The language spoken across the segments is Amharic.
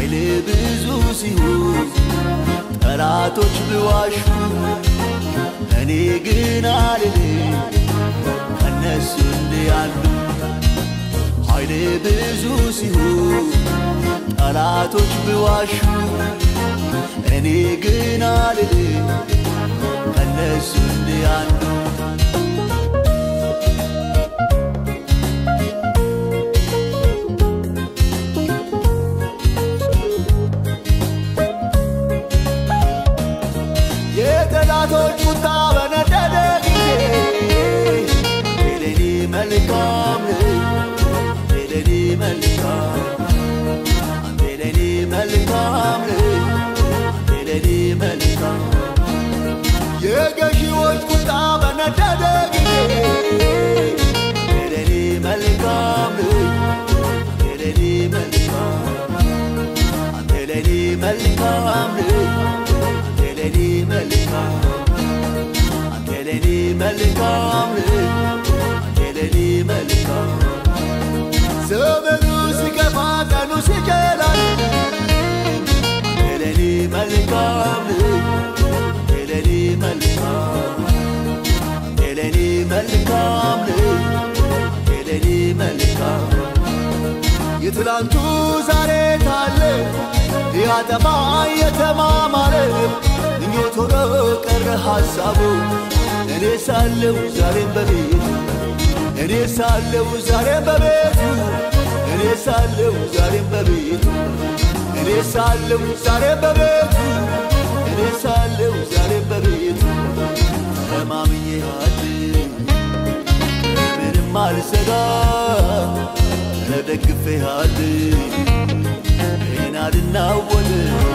ኃይል ብዙ ሲሆን ጠላቶች ብዋሹ እኔ ግን አልልም ከነሱ እንዲያሉ ኃይል ብዙ ሲሆን ጠላቶች ብዋሹ እኔ ግን አልልም ከነሱ እንዲያሉ የጠላቶች ቁጣ በነደደ ጊዜ የለኔ መልካም የለኔ መልካም የለኔ መልካም የለኔ መልካም የገዢዎች ቁጣ በነደደ ጊዜ የለኔ መልካም የለኔ መልካም የለኔ መልካም አንተ ለኔ መልካም አንተ ለኔ መልካም አንተ ለኔ መልካም ዘመኑ ሲገፋ ቀኑ ሲጨላል አንተ ለኔ መልካም አንተ ለኔ መልካም አንተ ለኔ መልካም አንተ ለኔ መልካም የትላንቱ ዛሬ ታለ ሊያጠፋ የተማማረ ምኞት ሆኖ ቀረ ሐሳቡ እኔ ሳለው ዛሬም በቤቱ እኔ ሳለው ዛሬም በቤቱ እኔ ሳለው ዛሬም በቤቱ እኔ ሳለው ዛሬም በቤቱ እኔ ሳለው ዛሬም በቤቱ ተማምኜሃለ ምንም አልሰጋ ተደግፌሃለ ይህን አልናወጥ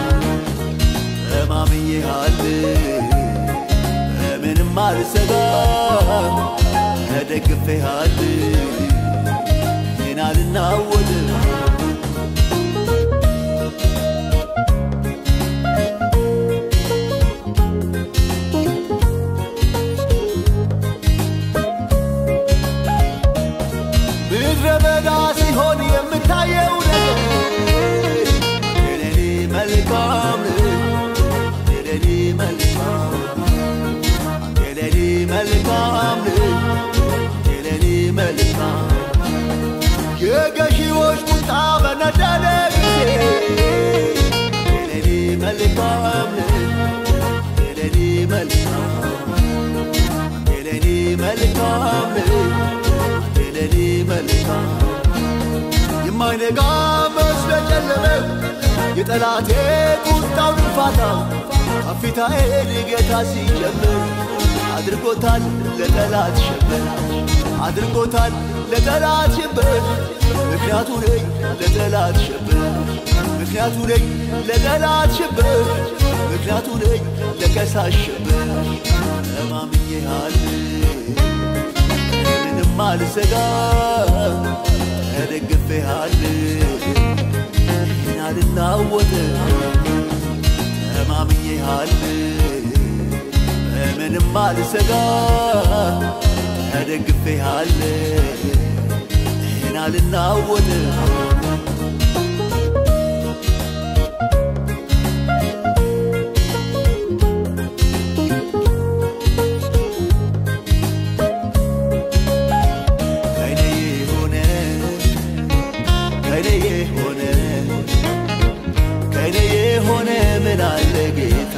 ተማምኜሃል ምንም አልሰጋ ተደግፌሃል ይህን አልናወጥ ምድረ በዳ ሲሆን የምታየው ነገር የለኔ መልካም የለኔ መልካም የለኔ መልካም የለኔ መልካም የገዢዎች ቁጣ በነደደ ጊዜ የለኔ መልካም የለኔ መልካም የለኔ መልካም የለኔ መልካም የማይነጋ መስለ ጨለመ የጠላቴ ቁጣው ድንፋታ ከፊታዬን ጌታ ሲጀምር አድርጎታል ለጠላት ሽብር አድርጎታል ለጠላት ሽብር ምክንያቱ ነኝ ለጠላት ሽብር ምክንያቱ ነኝ ለጠላት ሽብር ምክንያቱ ነኝ ለከሳሽ ሽብር ተማምኜሃል ምንም አልሰጋ ተደግፌሃል ይህን አልናወጥ ተማምኜሃል በምንም አልሰጋ ተደግፌሃል ይህን አልናወጥ ከእኔ የሆነ ከእኔ የሆነ ከእኔ የሆነ ምን አለ ጌታ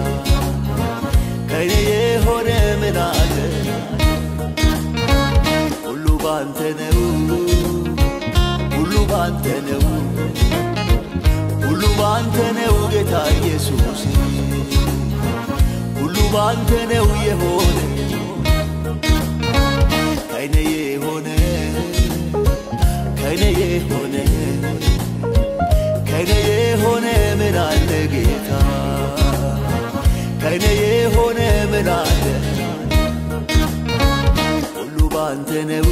ከእኔ የሆነ ምን አለ ሁሉ ባንተ ነው ሁሉ ባንተ ነው ሁሉ ባንተ ነው ጌታ ኢየሱስ ሁሉ ባንተ ነው የሆነ ከእኔ የሆነ ከእኔ የሆነ ከእኔ የሆነ ምን አለ ጌታ ከእኔ የሆነ ምን አለ ሁሉ ባንተ ነው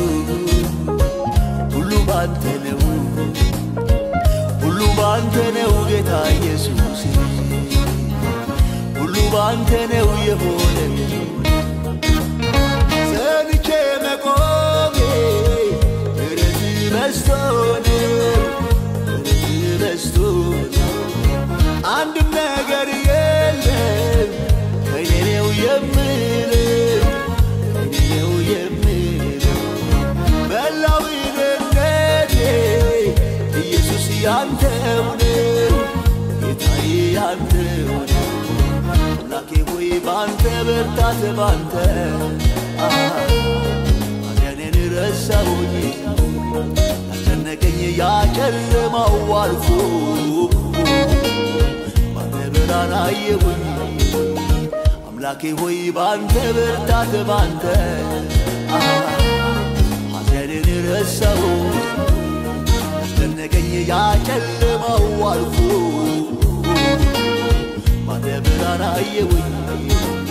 ሁሉ ባንተ ነው ሁሉ ባንተ ነው ጌታ ኢየሱስ ሁሉ ባንተ ነው የሆነ ጸንቼ መቆሜ ምሕረት በዝቶ ነው ምሕረት በዝቶ ነው ያንተው ነው ጌታዬ ያንተው ነው አምላኬ ሆይ ባንተ ብርታት ባንተ ሐዘኔን ረሳሁኝ ያስጨነቀኝ ያጨለማው አልፎ ባንተ ብርሃን አየሁኝ አምላኬ ሆይ ባንተ ብርታት ባንተ ሐዘኔን ረሳሁ ያስጨነቀኝ ያጨለማው አልፎ ባንተ ብርሃን አየሁኝ